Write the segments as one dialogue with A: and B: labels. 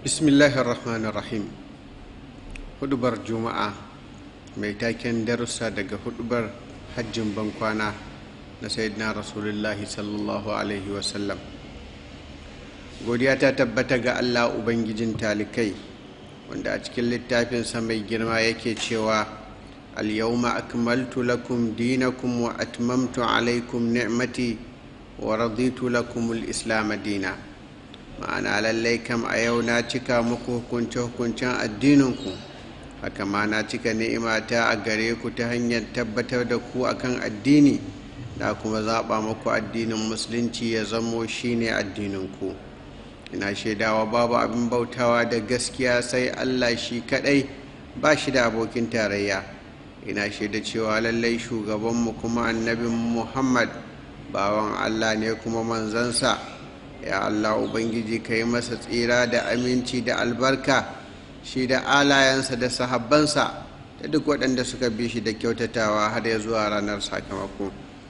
A: bismillahir rahmanir rahim hudubar juma'a mai taken darussa daga hudubar hajjin bankwana na sayyidina rasulullahi sallallahu alaihi wasallam godiya ta tabbata ga allah ubangijin talikai wanda a cikin littafinsa mai girma yake cewa al-yawma akmaltu lakum dinakum wa atmamtu alaikum ni'mati wa raditu lakum al-islam dina ma'ana lallai kam a yau na cika muku hukunce-hukuncen addininku haka ma na cika ni'imata a gare ku ta hanyar tabbatar da ku akan addini da kuma zaɓa muku addinin musulunci ya zamo shine addininku ina shaidawa babu abin bautawa da gaskiya sai allah shi kaɗai ba shi da abokin tarayya ina shaida cewa lallai shugabanmu kuma annabin muhammad bawan allah ne kuma manzansa ya Allah Ubangiji ka yi masa tsira da aminci da albarka shi da alayensa da sahabbansa da duk waɗanda suka bi shi da kyautatawa har ya zuwa ranar sakamako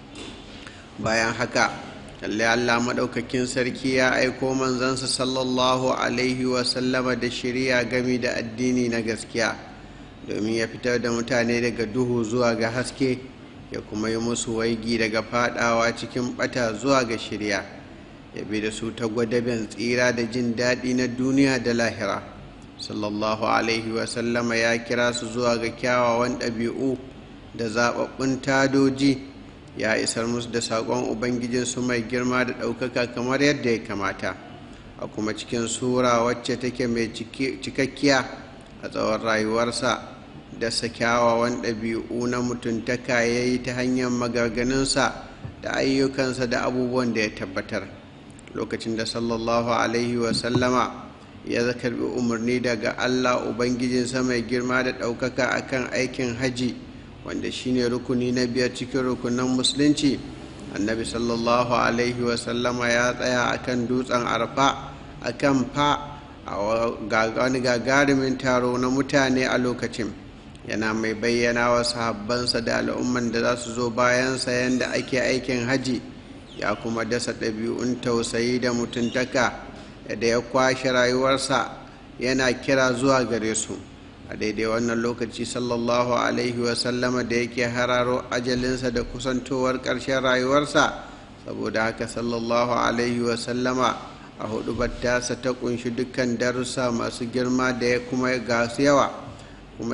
A: bayan haka lalle Allah maɗaukakin sarki ya aiko manzansa sallallahu alaihi wasallama da shirya gami da addini na gaskiya domin ya fitar da mutane daga duhu zuwa ga haske ya kuma yi musu waigi daga fadawa cikin bata zuwa ga shirya ya bi da su ta gwadaben tsira da jin daɗi na duniya da lahira sallallahu alaihi wasallama ya kira su zuwa ga kyawawan ɗabi'u da zaɓaɓɓun tadoji ya isar musu da saƙon ubangijinsu mai girma da ɗaukaka kamar yadda ya kamata a kuma cikin sura wacce take mai cikakkiya a tsawon rayuwarsa da sa kyawawan ɗabi'u na mutuntaka ya yi ta hanyar maganganunsa da ayyukansa da abubuwan da ya tabbatar lokacin da sallallahu alaihi wasallama ya karbi umarni daga allah ubangijinsa mai girma da ɗaukaka akan aikin haji wanda shine rukuni na biyar cikin rukunan musulunci annabi sallallahu alaihi wasallama ya tsaya akan dutsen arfa akan fa a wani gagarumin taro na mutane a lokacin yana mai bayyana wa sahabbansa da al'umman da za su zo bayansa yadda ake aikin haji ya kuma dasa ɗabi'un tausayi da mutuntaka da ya kwashe rayuwarsa yana kira zuwa gare su a daidai wannan lokaci sallallahu alaihi wasallama da yake hararo ajalinsa da kusantowar ƙarshen rayuwarsa saboda haka sallallahu alaihi wasallama a hudu tasa ta kunshi dukkan darussa masu girma da ya kuma gasu yawa kuma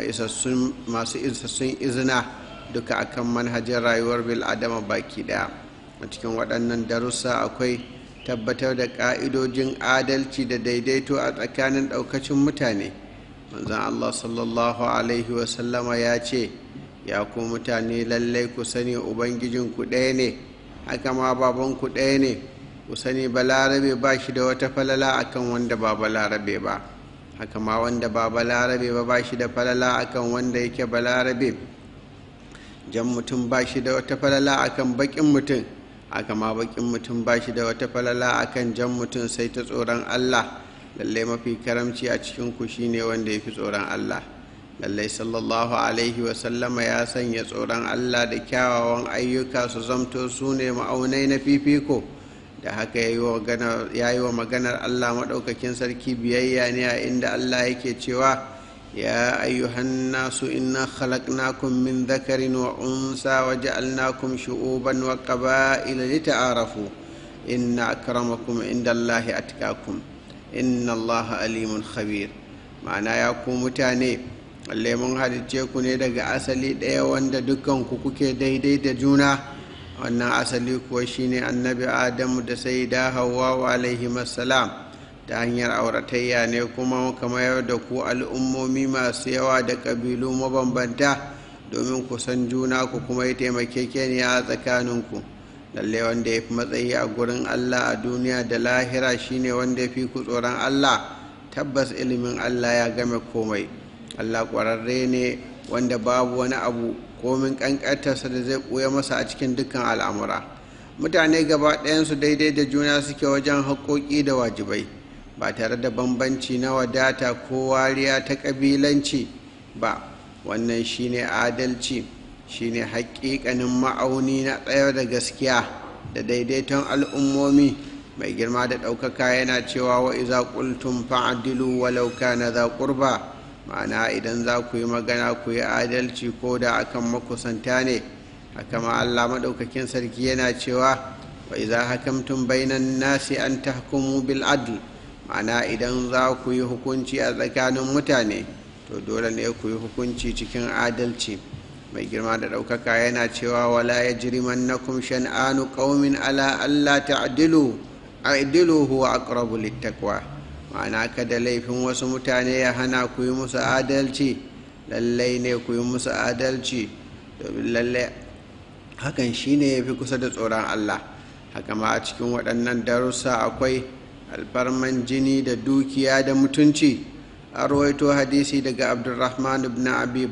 A: masu isassun izina duka akan manhajar rayuwar bil'adama baki daya a cikin waɗannan darussa akwai tabbatar da ƙa'idojin adalci da daidaito a tsakanin ɗaukacin mutane manzan allah sallallahu alaihi wasallama ya ce ya ku mutane lallai ku sani ubangijinku ɗaya ne haka ma babanku ɗaya ne ku sani balarabe ba shi da wata falala akan wanda ba balarabe ba haka ma wanda ba balarabe ba ba shi da falala akan wanda yake balarabe jan mutum ba shi da wata falala akan baƙin mutum haka ma bakin mutum ba shi da wata falala akan jan mutum sai ta tsoron Allah lallai mafi karamci a cikin ku shine wanda ya fi tsoron Allah lallai sallallahu alaihi wasallama ya sanya tsoron Allah da kyawawan ayyuka su zamto su ne ma'aunai na fifiko da haka ya yi wa maganar Allah maɗaukakin sarki biyayya ne a inda Allah yake cewa يا أيها الناس إنا خلقناكم من ذكر وأنثى وجعلناكم شعوبا وقبائل لتعارفوا إن أكرمكم عند الله أتقاكم إن الله أليم خبير معنى يقوم متاني اللي mun halicce ku ne daga asali ɗaya wanda dukkan ku kuke daidai da juna wannan asali kuwa shine annabi adamu da sai da hawa alaihi salam ta hanyar auratayya ne kuma kamar da ku al'ummomi masu yawa da ƙabilu mabambanta domin ku san juna ku kuma yi taimakekeniya a tsakaninku lalle wanda ya fi matsayi a gurin allah a duniya da lahira shine wanda ya fi ku tsoron allah tabbas ilimin allah ya game komai allah ƙwararre ne wanda babu wani abu komin ƙanƙantarsa da zai ɓuya masa a cikin dukkan al'amura mutane gaba ɗayansu daidai da juna suke wajen haƙoƙi da wajibai ba tare da bambanci na wadata ko wariya ta ƙabilanci ba wannan shine adalci shine haƙiƙanin ma'auni na tsayar da gaskiya da daidaiton al'ummomi mai girma da ɗaukaka yana cewa wa iza qultum fa'dilu walau kana za qurba ma'ana idan za ku yi magana ku yi adalci ko da akan makusanta ne haka ma Allah maɗaukakin sarki yana cewa wa iza hakamtum bainan nasi an tahkumu bil adl ma'ana idan za ku yi hukunci a tsakanin mutane to dole ne ku yi hukunci cikin adalci mai girma da ɗaukaka yana cewa wala ya jirimannakum shan'anu qaumin ala alla ta'dilu a'dilu huwa aqrabu littaqwa ma'ana kada laifin wasu mutane ya hana ku yi musu adalci lallai ne ku yi musu adalci domin lallai hakan shine ya fi kusa da tsoron Allah haka ma a cikin waɗannan darussa akwai alfarman jini da dukiya da mutunci a rawaito hadisi daga abdulrahman ibn abi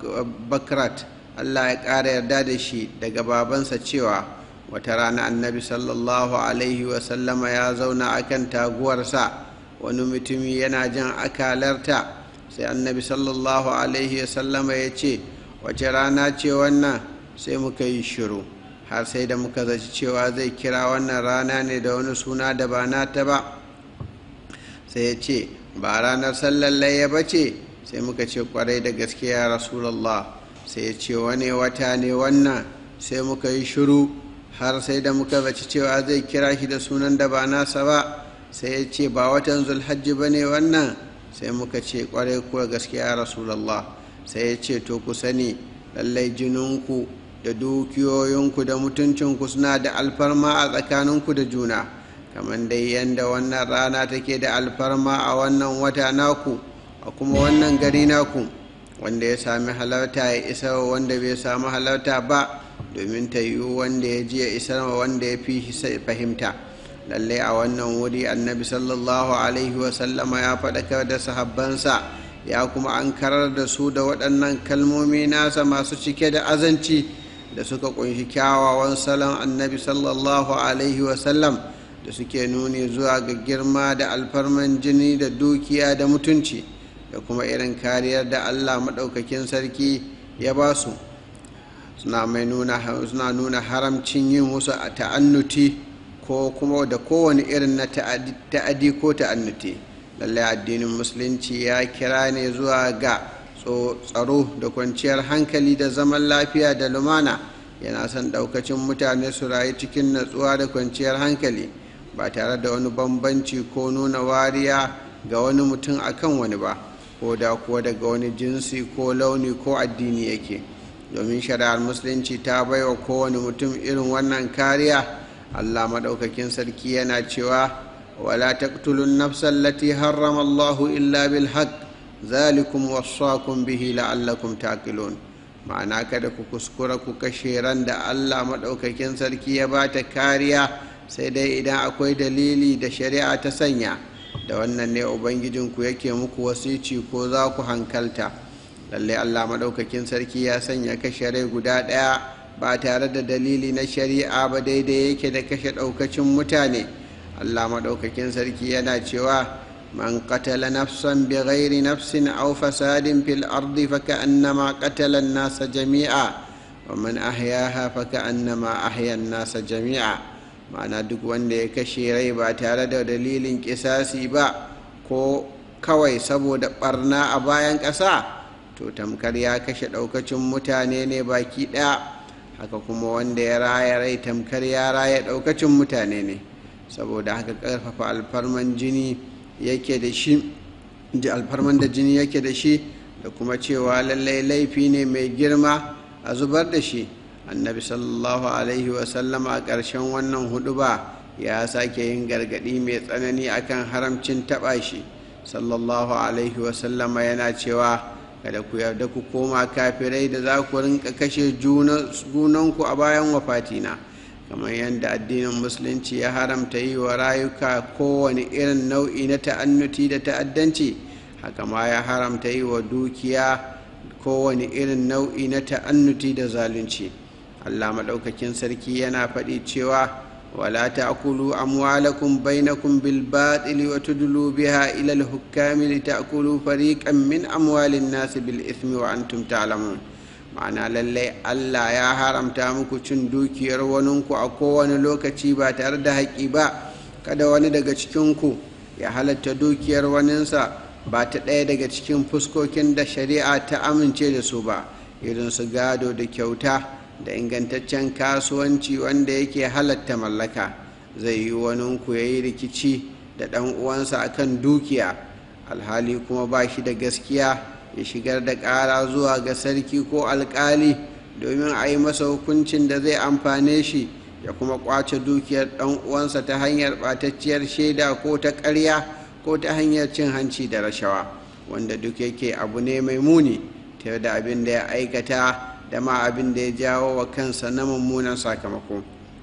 A: bakrat Allah ya ƙara yarda da shi daga babansa cewa wata rana annabi sallallahu alaihi wasallama ya zauna akan taguwarsa wani mutumi yana jan akalarta sai annabi sallallahu alaihi wasallama ya ce wace rana ce wannan sai muka yi shiru har sai da muka zaci cewa zai kira wannan rana ne da wani suna da ba nata ba sai ya ce ba ranar sallar layya ba ce sai muka ce kwarai da gaskiya rasulallah sai ya ce wani wata ne wannan sai muka yi shiru har sai da muka zaci cewa zai kira shi da sunan da ba nasa ba sai ya ce ba watan zulhajji ba ne wannan sai muka ce kwarai kuwa gaskiya rasulallah sai ya ce to ku sani lallai jininku da dukiyoyinku da mutuncinku suna da alfarma a tsakaninku da juna kamar dai yadda wannan rana take da alfarma a wannan wata naku a kuma wannan gari naku wanda ya sami halarta ya isa wanda bai sami halarta ba domin ta yiwu wanda ya ji ya isar wanda ya fi fahimta lallai a wannan wuri annabi sallallahu alaihi wasallama ya faɗakar da sahabbansa ya kuma an karar da su da waɗannan kalmomi nasa masu cike da azanci da suka ƙunshi kyawawan salon annabi sallallahu alaihi wasallam da suke nuni zuwa ga girma da alfarman jini da dukiya da mutunci da kuma irin kariyar da allah maɗaukakin sarki ya ba su suna nuna haramcin yin wasu a ta'annuti ko kuma da kowane irin na ta'adi ko ta'annuti lallai addinin musulunci ya kira ne zuwa ga tsaro da kwanciyar hankali da zaman lafiya da lumana yana son ɗaukacin mutane su rayu cikin natsuwa da kwanciyar hankali ba tare da wani bambanci ko nuna wariya ga wani mutum akan wani ba ko da kuwa daga wani jinsi ko launi ko addini yake domin shari'ar musulunci ta baiwa kowane mutum irin wannan kariya allah maɗaukakin sarki yana cewa wala taqtulun nafsan lati harrama allahu illa bil haqq zalikum wassakum bihi la'allakum taqilun ma'ana kada ku kuskura ku kashe ran da allah maɗaukakin sarki ya ba ta kariya sai dai idan akwai dalili da shari'a ta sanya da wannan ne ubangijinku yake muku wasici ko za ku hankalta lallai allah maɗaukakin sarki ya sanya kashe rai guda ɗaya ba tare da dalili na shari'a ba daidai yake da kashe ɗaukacin mutane allah maɗaukakin sarki yana cewa من قتل نفسا بغير نفس أو فساد في الأرض فكأنما قتل الناس جميعا ومن أحياها فكأنما أحيا الناس جميعا ma'ana duk wanda ya kashe rai ba tare da dalilin kisasi ba ko kawai saboda barna a bayan ƙasa to tamkar ya kashe ɗaukacin mutane ne baki ɗaya haka kuma wanda ya raya rai tamkar ya raya ɗaukacin mutane ne saboda haka ƙarfafa alfarman jini yake da shi da alfarman da jini yake da shi da kuma cewa lallai laifi ne mai girma a zubar da shi annabi sallallahu alaihi wasallam a ƙarshen wannan hudu ba ya sake yin gargaɗi mai tsanani akan haramcin taɓa shi sallallahu alaihi wasallama yana cewa kada ku yarda ku koma kafirai da za ku rinka kashe junanku a bayan wafatina kamar yadda addinin musulunci ya haramta yi wa rayuka kowane irin nau'i na ta'annuti da ta'addanci haka ma ya haramta yi wa dukiya kowane irin nau'i na ta'annuti da zalunci allah maɗaukakin sarki yana faɗi cewa wala ta'kulu amwalakum bainakum bil batili wa tudlu biha ila al hukami li ta'kulu fariqan min amwalin nasi bil ithmi wa antum ta'lamun ma'ana lallai allah ya haramta muku cin dukiyar waninku a kowane lokaci ba tare da haƙƙi ba kada wani daga cikinku ya halatta dukiyar waninsa ba ta ɗaya daga cikin fuskokin da shari'a ta amince da su ba irin su gado da kyauta da ingantaccen kasuwanci wanda yake halatta mallaka zai yi waninku ya yi rikici da ɗan uwansa akan dukiya alhali kuma ba shi da gaskiya ya shigar da ƙara zuwa ga sarki ko alƙali domin a yi masa hukuncin da zai amfane shi ya kuma ƙwace dukiyar ɗan uwansa ta hanyar ɓatacciyar shaida ko ta ƙarya ko ta hanyar cin hanci da rashawa wanda duk yake abu ne mai muni ta da abin da ya aikata da ma abin da ya jawo wa kansa na mummunan sakamako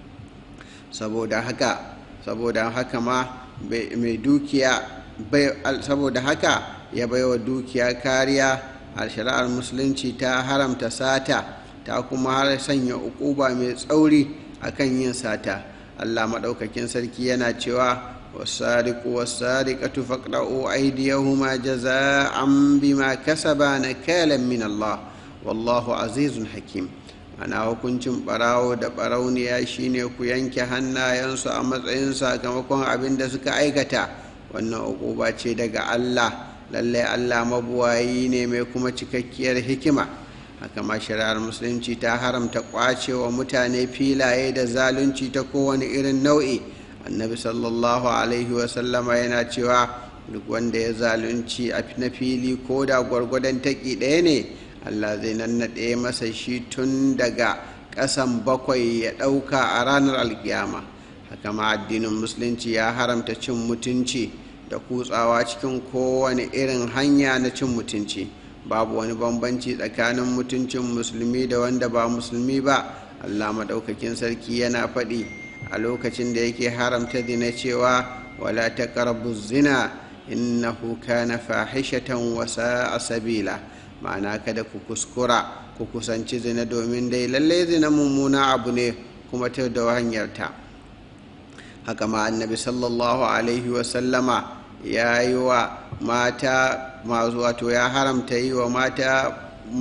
A: saboda haka saboda haka ma mai dukiya saboda haka ya baiwa dukiya kariya a shari'ar musulunci ta haramta sata ta kuma har sanya ukuba mai tsauri akan yin sata allah maɗaukakin sarki yana cewa والسارق والسارقة فاقطعوا أيديهما جزاء بما كسبا نكالا من الله والله عزيز حكيم ana hukuncin ɓarawo da ɓarauniya shine ku yanke hannayensu a matsayin sakamakon abin da suka aikata wannan uquba ce daga allah lallai allah mabuwayi ne mai kuma cikakkiyar hikima haka ma shari'ar musulunci ta haramta ƙwacewa mutane filaye da zalunci ta kowane irin nau'i annabi sallallahu alaihi wasallama yana cewa duk wanda ya zalunci a na fili ko da gwargwadon taƙi ɗaya ne allah zai nannaɗe masa shi tun daga ƙasan bakwai ya ɗauka a ranar alkiyama haka ma addinin musulunci ya haramta cin mutunci da kutsawa cikin kowane irin hanya na cin mutunci babu wani bambanci tsakanin mutuncin musulmi da wanda ba musulmi ba allah maɗaukakin sarki yana faɗi a lokacin da yake haramta zina cewa wala taqrabu zina innahu kana fahishatan wa sa'a sabila ma'ana kada ku kuskura ku kusanci zina domin dai lalle zina mummuna abu ne kuma ta da hanyarta haka ma annabi sallallahu alaihi wa sallama ya yi wa mata masu wato ya haramta yi wa mata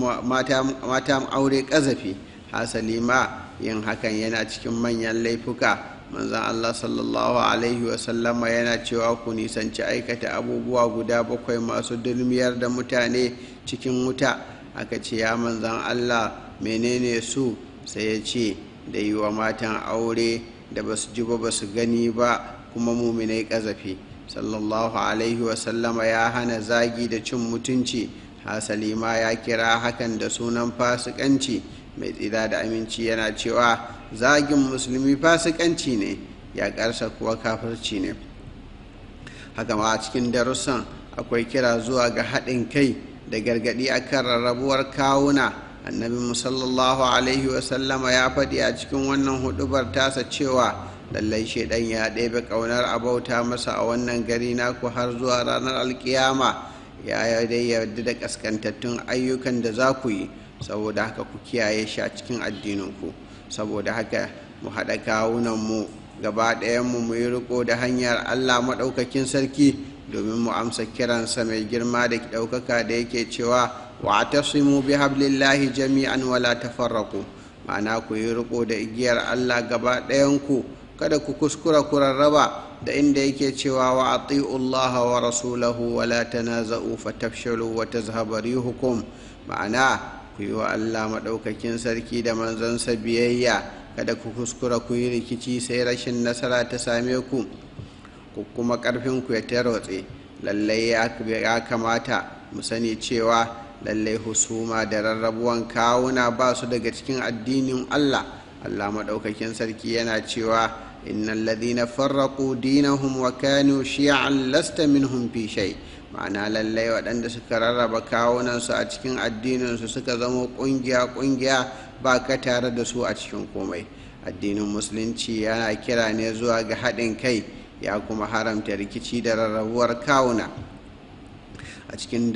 A: mata aure ƙazafi hasali ma yin hakan yana cikin manyan laifuka manzan allah sallallahu alaihi wasallama yana cewa ku nisanci aikata abubuwa guda bakwai masu dulmiyar da mutane cikin wuta aka ce ya manzan allah menene su sai ya ce da yi wa matan aure da basu ji ba basu gani ba kuma muminai ƙazafi sallallahu alaihi wasallama ya hana zagi da cin mutunci hasali ma ya kira hakan da sunan fasikanci mai tsira da aminci yana cewa zagin musulmi fasikanci ne ya karsa kuwa kafirci ne haka ma a cikin darussan akwai kira zuwa ga haɗin kai da gargaɗi akan rarrabuwar kawuna annabi musallallahu alaihi wasallama ya faɗi a cikin wannan hudubar tasa cewa lallai shaidan ya ɗebe ƙaunar abauta masa a wannan gari naku har zuwa ranar alkiyama ya dai yarda da ƙaskantattun ayyukan da za ku yi saboda haka ku kiyaye shi a cikin addininku saboda haka mu haɗa kawunanmu gaba ɗayanmu mu yi riko da hanyar allah maɗaukakin sarki domin mu amsa kiransa mai girma da ɗaukaka da yake cewa wa tasimu bi hablillahi jami'an wala tafarraku ma'ana ku yi riko da igiyar allah gaba ɗayanku kada ku kuskura ku rarraba da inda yake cewa wa ati'u allaha wa rasulahu wala tanaza'u fatafshalu wa tazhaba rihukum ma'ana ku yi wa Allah maɗaukakin sarki da manzansa biyayya kada ku kuskura ku yi rikici sai rashin nasara ta same ku ku kuma ƙarfinku ya tarotse lallai ya kamata mu sani cewa lallai husuma da rarrabuwan kawuna ba su daga cikin addinin Allah Allah maɗaukakin sarki yana cewa innal ladina farraqu dinahum wa kanu shi'an lasta minhum fi shay' ma'ana lallai waɗanda suka rarraba kawunansu a cikin addininsu suka zama ƙungiya-ƙungiya ba ka tare da su a cikin komai addinin musulunci yana kira ne zuwa ga haɗin kai ya kuma haramta rikici da rarrabuwar kawuna a cikin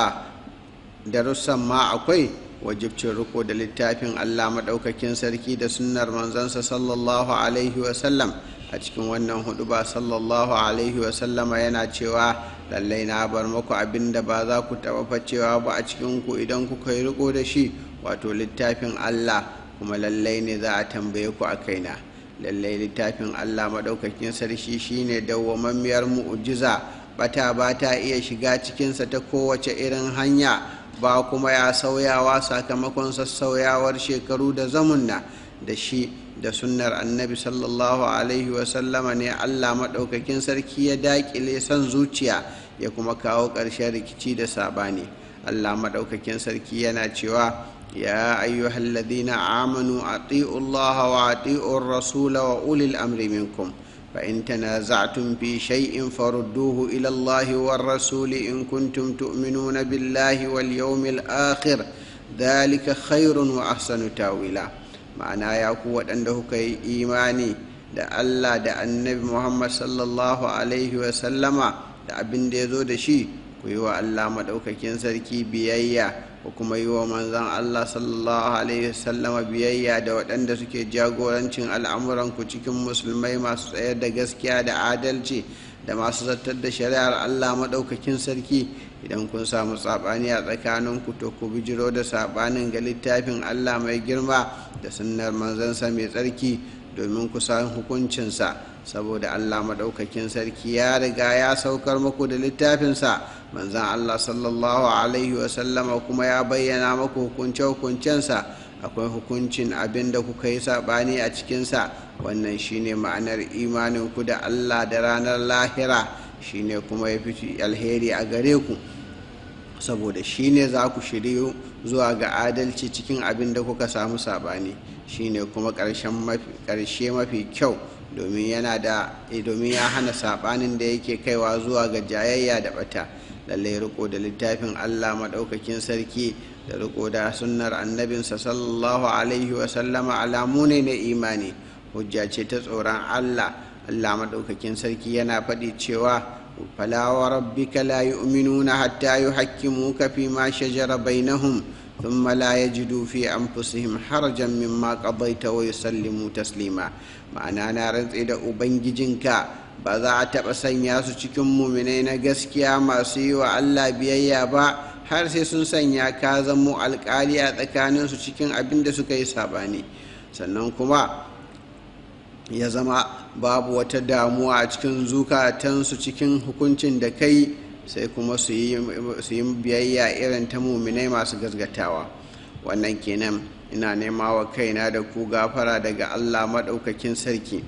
A: darussan ma akwai wajibcin riko da littafin allah maɗaukakin sarki da sunnar manzansa sallallahu alaihi wasallam a cikin wannan hudu ba sallallahu alaihi wasallama yana cewa lallai na bar muku abin da ba za ku taɓa facewa ba a cikinku idan kuka yi riko da shi wato littafin allah kuma lallai ne za a tambaye ku a kaina lallai littafin allah maɗaukakin sarki shine dawwamammiyar mu'ujiza bata ba ta iya shiga cikinsa ta kowace irin hanya ba kuma ya sauyawa sakamakon sassauyawar shekaru da zamunna da shi da sunnar annabi sallallahu alaihi wasallama ne allah maɗaukakin sarki ya daƙile son zuciya ya kuma kawo ƙarshen rikici da saɓani allah maɗaukakin sarki yana cewa ya ayyuhal ladina amanu ati'u allaha wa ati'u rasula wa ulil amri minkum fa in tanaza'tum fi shay'in farudduhu ila allahi war rasuli in kuntum tu'minuna billahi wal yawmil akhir dhalika khairun wa ahsanu tawila ma'ana ya ku waɗanda kuka yi imani da allah da annabi muhammad sallallahu alaihi wasallama da abin da ya zo da shi ku yi wa allah maɗaukakin sarki biyayya ku kuma yi wa manzan allah sallallahu alaihi wasallama biyayya da waɗanda suke jagorancin al'amuranku cikin musulmai masu tsayar da gaskiya da adalci da masu zartar da shari'ar allah maɗaukakin sarki idan kun samu saɓani a tsakaninku to ku bijiro da saɓanin ga littafin allah mai girma da sunnar manzansa mai tsarki domin ku san hukuncinsa saboda allah maɗaukakin sarki ya riga ya saukar muku da littafinsa manzan allah sallallahu alaihi wasallama kuma ya bayyana muku hukunce-hukuncensa akwai hukuncin abin da kuka yi saɓani a cikinsa wannan shine ma'anar imaninku da allah da ranar lahira shine kuma ya fi alheri a gare ku saboda shine za ku shiryu zuwa ga adalci cikin abin da kuka samu saɓani shine kuma ƙarshe mafi kyau domin yana da domin ya hana saɓanin da yake kaiwa zuwa ga jayayya da bata lallai riko da littafin allah maɗaukakin sarki da riko da sunnar annabinsa sallallahu alaihi wasallama alamu ne na imani hujja ce ta tsoron allah allah maɗaukakin sarki yana faɗi cewa fala wa rabbika la yu'minuna hatta yuhakkimuka fi ma shajara bainahum ثم لا يجدوا في أنفسهم حرجا مما قضيت ويسلموا تسليما ma'ana na rantse da ubangijinka ba za a taɓa sanya su cikin muminai na gaskiya masu yi wa allah biyayya ba har sai sun sanya ka zamo alƙali a tsakaninsu cikin abin da suka yi saɓani sannan kuma ya zama babu wata damuwa a cikin zukatansu cikin hukuncin da kai sai kuma su yi biyayya irin ta muminai masu gasgatawa wannan kenan ina nema wa kaina da ku gafara daga allah maɗaukakin sarki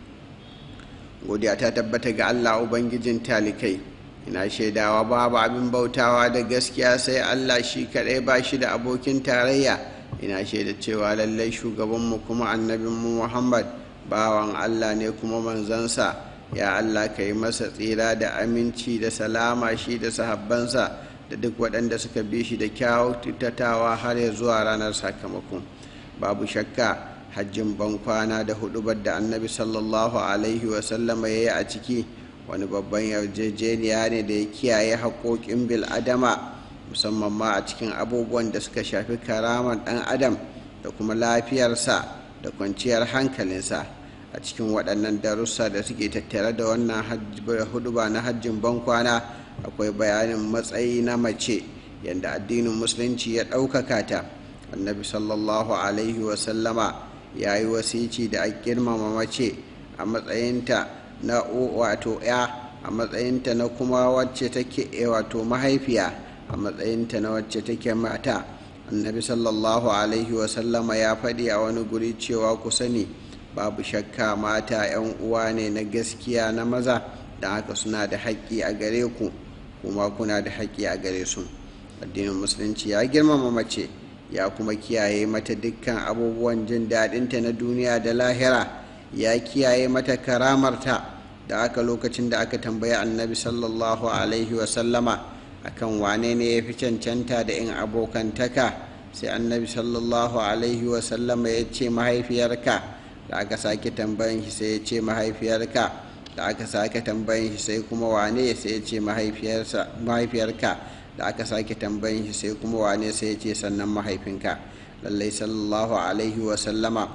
A: godiya ta tabbata ga allah ubangijin talikai ina shaidawa babu abin bautawa da gaskiya sai allah shi kaɗai ba shi da abokin tarayya ina shaida cewa lallai shugabanmu kuma annabinmu muhammad bawan allah ne kuma manzansa ya Allah ka yi masa tsira da aminci da salama shi da sahabbansa da duk waɗanda suka bi shi da kyautatawa har ya zuwa ranar sakamako babu shakka hajjin bankwana da hudubar da annabi sallallahu alaihi wasallama ya yi a ciki wani babban yarjejeniya ne da ya kiyaye haƙoƙin bil'adama musamman ma a cikin abubuwan da suka shafi karamar ɗan adam da kuma lafiyarsa da kwanciyar hankalinsa a cikin waɗannan darussa da suke tattare da wannan huduba na hajjin bankwana akwai bayanin matsayi na mace yadda addinin musulunci ya ɗaukaka ta annabi sallallahu alaihi wasallama ya yi wasici da a girmama mace a matsayinta na wato ya a matsayinta na kuma wacce take wato mahaifiya a matsayinta na wacce take mata annabi sallallahu alaihi wasallama ya faɗi a wani guri cewa ku sani babu shakka mata 'yan uwa ne na gaskiya na maza da haka suna da haƙƙi a gare ku kuma kuna da haƙƙi a gare su addinin musulunci ya girmama mace ya kuma kiyaye mata dukkan abubuwan jin daɗinta na duniya da lahira ya kiyaye mata karamarta da aka lokacin da aka tambayi annabi sallallahu alaihi wasallama akan wane ne ya fi cancanta da in abokantaka sai annabi sallallahu alaihi wasallama ya ce mahaifiyarka da aka sake tambayin shi sai ya ce mahaifiyarka da aka sake tambayin shi sai kuma wane sai ya ce mahaifiyarka da aka sake tambayin shi sai kuma wane sai ya ce sannan mahaifinka lallai sallallahu alaihi wasallama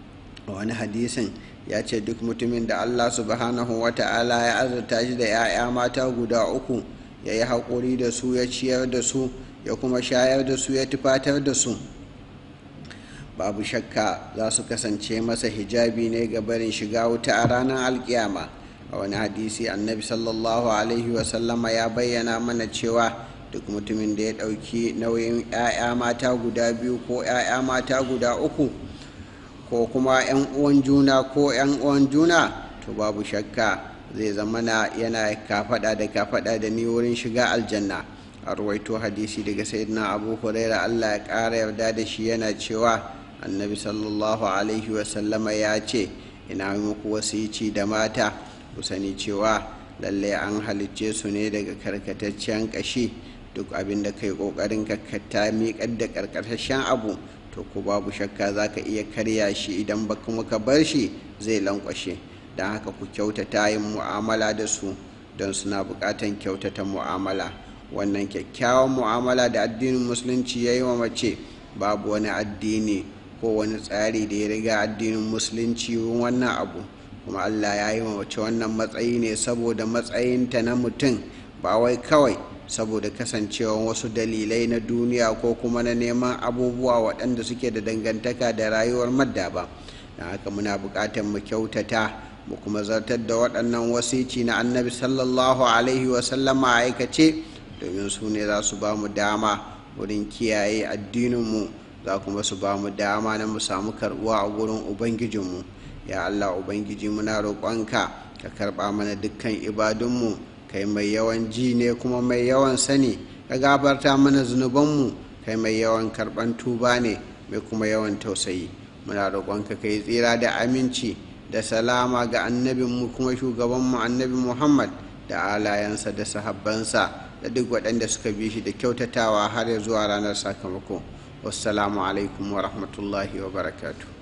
A: wani hadisin ya ce duk mutumin da allah subhanahu wa ta'ala ya azurta shi da 'ya'ya mata guda uku ya yi haƙuri da su ya ciyar da su ya kuma shayar da su ya tufatar da su babu shakka za su kasance masa hijabi ne ga barin shiga wuta a ranar alkiyama a wani hadisi annabi sallallahu alaihi wasallama ya bayyana mana cewa duk mutumin da ya ɗauki nauyin 'ya'ya mata guda biyu ko 'ya'ya mata guda uku ko kuma 'yan uwan juna ko 'yan uwan juna to babu shakka zai zama na yana kafada da kafada da ni wurin shiga aljanna a ruwaito hadisi daga sayyidina abu huraira allah ya ƙara yarda da shi yana cewa annabi sallallahu alaihi wasallama ya ce ina muku wasici da mata ku sani cewa lallai an halicce su ne daga karkataccen ƙashi duk abin da kai ƙoƙarin ka miƙar da ƙarƙashin abu to ku babu shakka za ka iya karya shi idan ba kuma ka bar shi zai lankwashe don haka ku kyautata yin mu'amala da su don suna buƙatan kyautata mu'amala wannan kyakkyawan mu'amala da addinin musulunci ya yi wa mace babu wani addini ko wani tsari da ya riga addinin musulunci wannan abu kuma allah ya yi wa mace wannan matsayi ne saboda matsayinta na mutum ba wai kawai saboda kasancewa wasu dalilai na duniya ko kuma na neman abubuwa waɗanda suke da dangantaka da rayuwar madda ba don haka muna buƙatar mu kyautata mu kuma zartar da waɗannan wasici na annabi sallallahu alaihi wasallama a aikace domin su ne za su ba mu dama wurin kiyaye addininmu za kuma su ba mu dama na mu samu karɓuwa a gurin ubangijinmu ya allah ubangiji muna roƙonka ka karɓa mana dukkan ibadunmu kai mai yawan ji ne kuma mai yawan sani ka gabarta mana zunubanmu kai mai yawan karɓan tuba ne mai kuma yawan tausayi muna roƙonka ka yi tsira da aminci da salama ga annabinmu kuma shugabanmu annabi muhammad da alayensa da sahabbansa da duk waɗanda suka bi shi da kyautatawa har zuwa ranar sakamako wassalamu alaikum wa rahmatullahi wa barakatuh